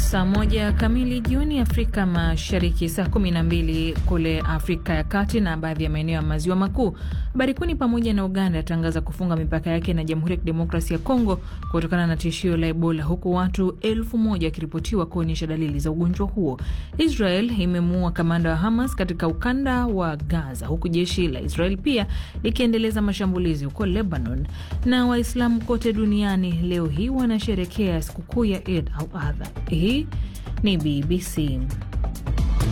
Saa moja kamili jioni Afrika Mashariki, saa kumi na mbili kule Afrika ya Kati na baadhi ya maeneo ya maziwa makuu. Habari kuu ni pamoja na Uganda yatangaza kufunga mipaka yake na Jamhuri ya Kidemokrasia ya Kongo kutokana na tishio la Ebola, huku watu elfu moja wakiripotiwa kuonyesha dalili za ugonjwa huo. Israel imemuua kamanda wa Hamas katika ukanda wa Gaza, huku jeshi la Israel pia likiendeleza mashambulizi huko Lebanon. Na Waislamu kote duniani leo hii wanasherekea sikukuu ya Eid al-Adha. Hii ni BBC.